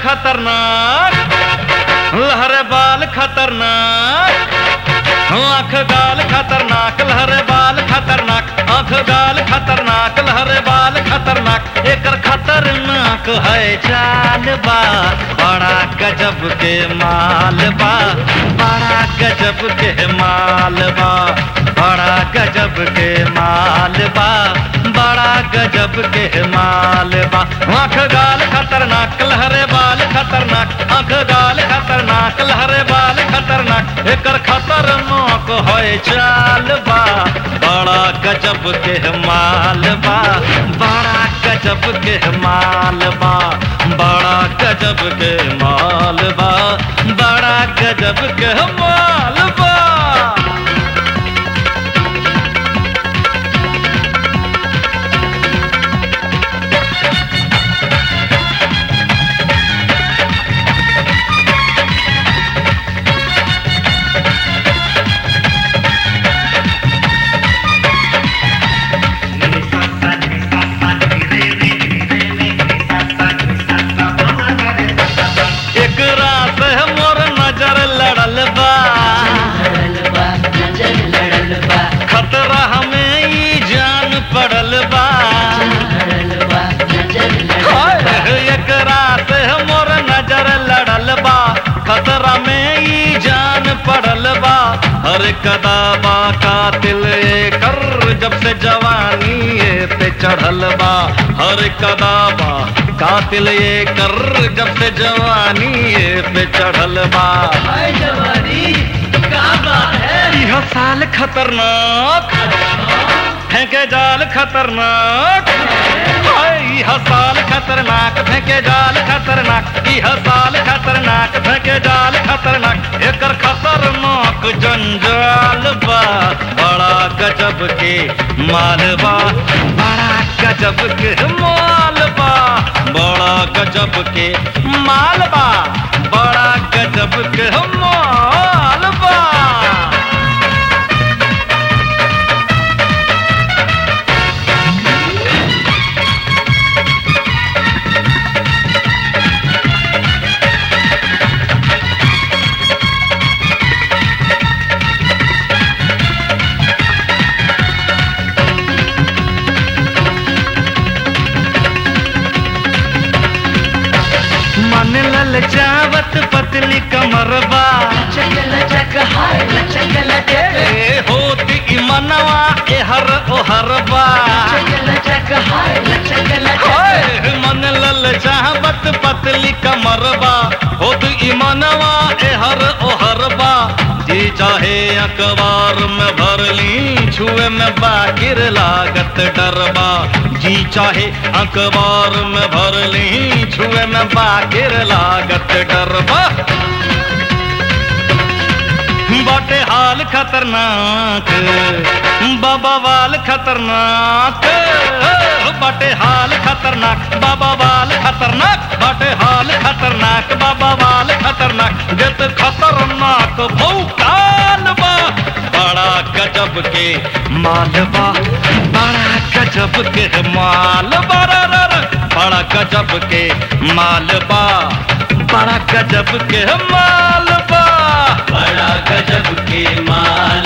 खतरनाक लहरे बाल खतरनाक आंख गाल खतरनाक लहरे बाल खतरनाक आंख गाल खतरनाक लहरे बाल खतरनाक एकर खतरनाक है चाल बा बड़ा गजब के माल बा बड़ा गजब के माल बा बड़ा गजब के माल बा बड़ा गजब के माल बा आंख गाल खतरनाक लहरे बाल खतरनाक आंख गाल खतरनाक लहरे बाल खतरनाक एकर खतरनाक है चाल बा बड़ा गजब के माल बा बड़ा गजब के माल बा बड़ा गजब के माल बा बड़ा गजब के माल बा एकरा से मोर नजर लड़ल बा लड़ल बा नजर लड़ल बा खतरा हमें ई जान पड़ल बा लड़ल बा नजर लड़ल हाय, बा एकरा से मोर नजर लड़ल बा खतरा में ई जान पड़ल बा हर कदाबा कातिल कर जब से जवानी ये पे चढ़ल बा हर कदाबा कातिल ये कर जब से जवानी ये पे चढ़ल बा हाय जवानी का बात है यह साल खतरनाक फेंके जाल खतरनाक हाय, यह साल खतरनाक फेंके जाल खतरनाक यह साल खतरनाक फेंके जाल खतरनाक एकर खतरनाक जंजाल बा बड़ा गजब के मालबा बड़ा गजब के मालबा बड़ा गजब के मालबा बड़ा गजब के मालबा मन ललचावत पतली कमरबा लचक लचक हाय लचक लचक ए होती ई मनवा एहर ओहरबा लचक लचक हाय लचक लचक हाय, मन ललचावत पतली कमरबा होती ई मनवा एहर ओहरबा जी चाहे अखबार में भरली छुए में बाकिर लागत डरबा जी चाहे अखबार में भरली छुए में बाकिर लागत डरबा बाटे हाल खतरनाक बाबा वाल खतरनाक बाटे हाल खतरनाक बाबा वाल खतरनाक बाटे हाल खतरनाक बाबा वाल खतरनाक जत खतरनाक भौकाल बा बड़ा गजब के मालबा बड़ा गजब के मालबा रा रा रा। बड़ा गजब के मालबा बड़ा गजब के मालबा बड़ा गजब के माल